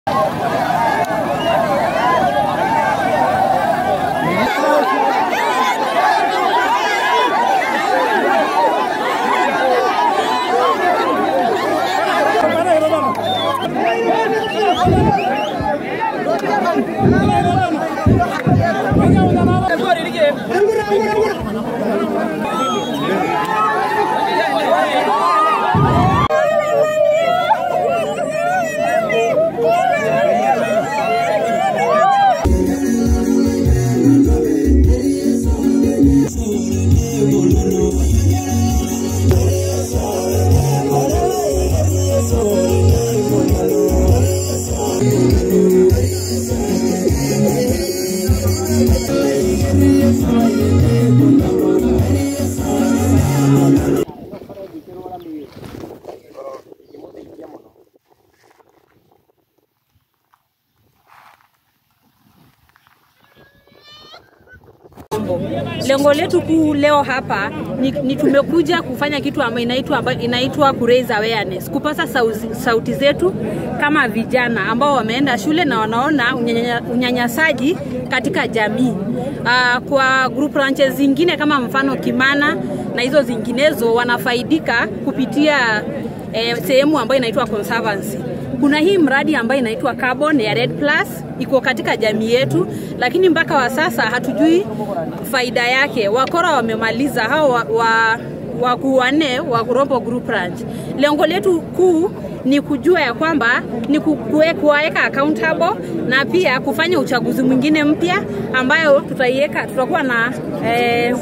Lengo letu kuu leo hapa ni, ni tumekuja kufanya kitu ambayo inaitwa ambayo inaitwa ku raise awareness, kupasa sauti, sauti zetu kama vijana ambao wameenda shule na wanaona unyanya, unyanyasaji katika jamii. Uh, kwa group ranches zingine kama mfano Kimana na hizo zinginezo wanafaidika kupitia eh, sehemu ambayo inaitwa conservancy kuna hii mradi ambayo inaitwa carbon ya Red Plus iko katika jamii yetu, lakini mpaka wa sasa hatujui faida yake. Wakora wamemaliza hao wa, wa, wakuu wanne wa Rombo Group Ranch. Lengo letu kuu ni kujua ya kwamba ni kuwaweka accountable na pia kufanya uchaguzi mwingine mpya ambayo tutaiweka, tutakuwa na eh,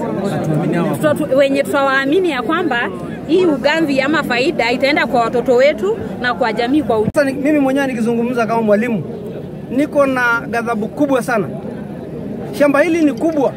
tuta, wenye tutawaamini ya kwamba hii ugamvi ama faida itaenda kwa watoto wetu na kwa jamii kwa ujumla. Sasa mimi mwenyewe nikizungumza kama mwalimu, niko na ghadhabu kubwa sana. Shamba hili ni kubwa.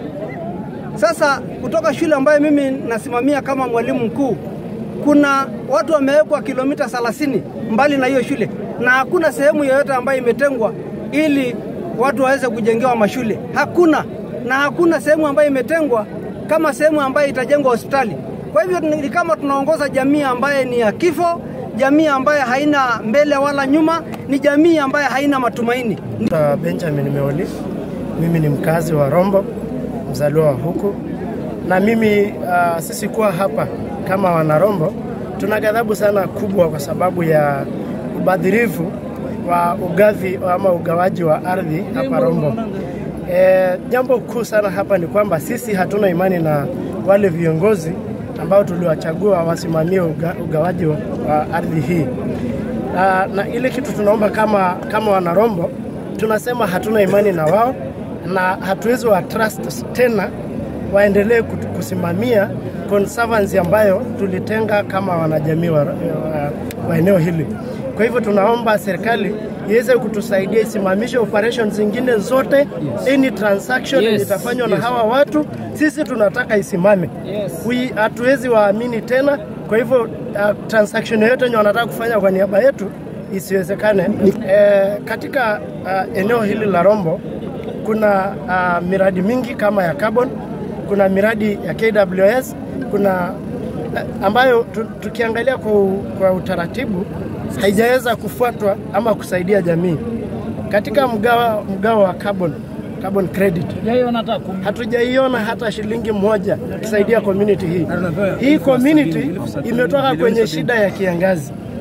Sasa kutoka shule ambayo mimi nasimamia kama mwalimu mkuu, kuna watu wamewekwa kilomita 30 mbali na hiyo shule, na hakuna sehemu yoyote ambayo imetengwa ili watu waweze kujengewa mashule. Hakuna, na hakuna sehemu ambayo imetengwa kama sehemu ambayo itajengwa hospitali. Kwa hivyo ni kama tunaongoza jamii ambaye ni ya kifo, jamii ambayo haina mbele wala nyuma, ni jamii ambayo haina matumaini. Benjamin Meoli, mimi ni mkazi wa Rombo, mzaliwa wa huku, na mimi uh, sisi kuwa hapa kama wanarombo tuna ghadhabu sana kubwa kwa sababu ya ubadhirifu wa ugavi ama ugawaji wa ardhi hapa Rombo. E, jambo kuu sana hapa ni kwamba sisi hatuna imani na wale viongozi ambao tuliwachagua wasimamie uga, ugawaji wa, wa ardhi hii. Na, na ile kitu tunaomba kama, kama wanarombo tunasema hatuna imani na wao na hatuwezi wa trust tena waendelee kusimamia conservancy ambayo tulitenga kama wanajamii wa, wa, wa eneo hili. Kwa hivyo tunaomba serikali iweze kutusaidia isimamishe operations zingine zote yes. Any transaction yes. itafanywa yes. na hawa watu, sisi tunataka isimame yes. Hatuwezi waamini tena. Kwa hivyo uh, transaction yoyote yenye wanataka kufanya kwa niaba yetu isiwezekane. E, katika uh, eneo hili la Rombo kuna uh, miradi mingi kama ya carbon, kuna miradi ya KWS, kuna uh, ambayo tukiangalia kwa, kwa utaratibu haijaweza kufuatwa ama kusaidia jamii katika mgawa, mgawa wa carbon, carbon credit hatujaiona hata shilingi moja ikisaidia community hii. Hii community imetoka kwenye shida ya kiangazi